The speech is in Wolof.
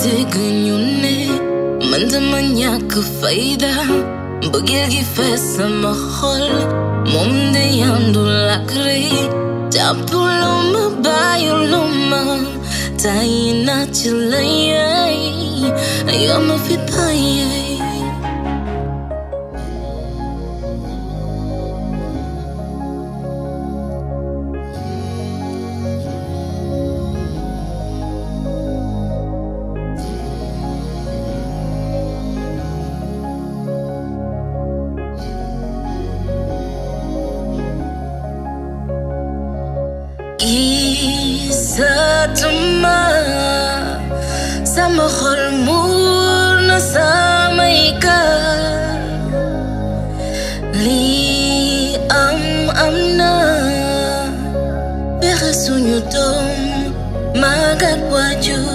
dégg ñu ne man dama ñàkk fayda mbëggeel gi fees sama xol moom de yandul ak rëy jàppuloo ma bàyyuloo ma tàyyi naa ci la yaay yoo ma fi bàyyee gisatuma sama xol muur na samay kër lii am am na pexe suñu doom magat waajur